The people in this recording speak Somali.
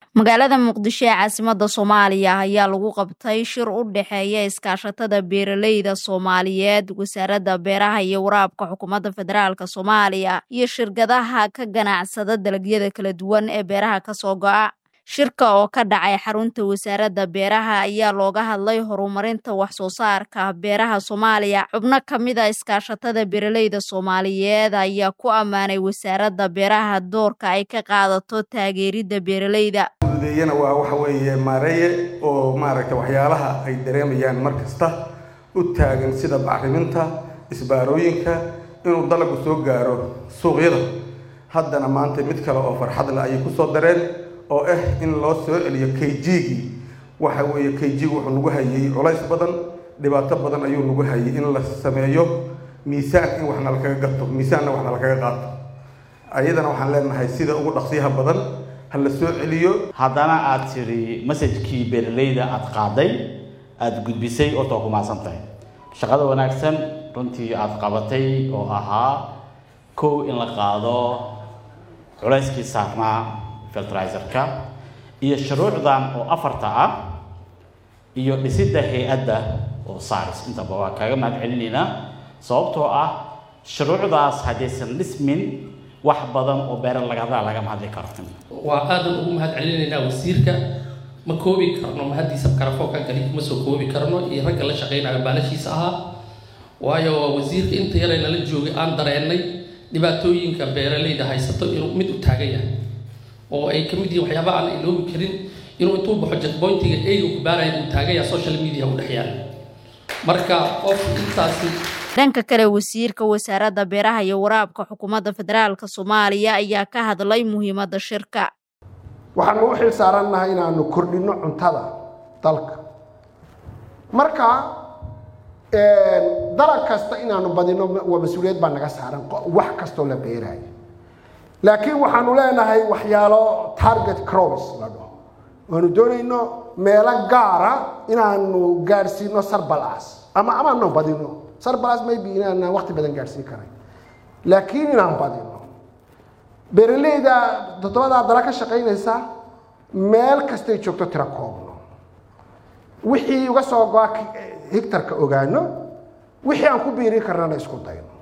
magaalada muqdisho ee caasimada soomaaliya ayaa lagu qabtay shir u dhexeeya iskaashatada beeraleyda soomaaliyeed wasaaradda beeraha iyo waraabka xukuumadda federaalk soomaaliya iyo shirkadaha ka ganacsada dalagyada kala duwan ee beeraha kasoo go'a shirka oo ka dhacay xarunta wasaaradda beeraha ayaa looga hadlay horumarinta wax soo saarka beeraha soomaaliya xubno ka mid a iskaashatada beeraleyda soomaaliyeed ayaa ku ammaanay wasaaradda beeraha doorka ay ka qaadato taageeridda beeraleyda udeyana waa waxa weeye maareeye oo maaragtay waxyaalaha ay dareemayaan mar kasta u taagan sida bacriminta isbaarooyinka inuu dalagu soo gaaro suuqyada haddana maanta mid kale oo farxad leh ayay kusoo dareen oo ah in loo soo celiyo kayjigii waxa weeye kayjigu wuxuu nagu hayay culays badan dhibaato badan ayuu nagu hayay in la sameeyo miisaan in waxna lakaga gato miisaanna waxna lakaga qaato ayadana waxaan leenahay sida ugu dhaqsiyaha badan ha la soo celiyo haddana aad tidhi masajkii beeraleyda aada qaaday aada gudbisay oo too ku mahadsan tahay shaqada wanaagsan runtii aada qabatay oo ahaa kow in la qaado culayskii saarnaa filtrizerka iyo shuruucdan oo afarta ah iyo dhisidda hay-adda oo saaris intaba waa kaaga mahad celinaynaa sababtoo ah shuruucdaas haddaysan dhismin wax badan oo beera laga hadlaa lagama hadli karo waa aadan ugu mahad celinaynaa wasiirka ma koobi karno mahaddiisa karafoonkan kali kuma soo koobi karno iyo ragga la shaqaynayo baalashiisa ahaa waayo wasiirka inta yaray nala joogay aan dareennay dhibaatooyinka beeraleyda haysato inuu mid u taagan yahay oo ay ka mid yihiin waxyaaba aan iloobi karin inuu intuu baxo jetboyntiga eyga ku baaraya uu taagan yahay social media u dhex yaala marka qof intaasi dhanka kale wasiirka wasaaradda beeraha iyo waraabka xukuumadda federaalk soomaaliya ayaa ka hadlay muhiimadda shirka waxaanu u xil saarannahay inaanu kordhinno cuntada dalka marka dalag kasta inaanu badino waa mas-uuliyad baa naga saaran wax kastoo la beeraayo laakiin waxaanu leenahay waxyaalo target crops la dhaho waanu doonayno meelo gaara inaanu gaadhsiino sarbalas ama amaanu badino sarbalas maybe inaanaan waqti badan gaadhsiin karay laakiin inaan badino beeraleyda toddobadaa dala ka shaqaynaysa meel kastay joogto tiro koobno wixii uga soo go-a higtarka ogaano wixii aan ku biirin karnana isku dayno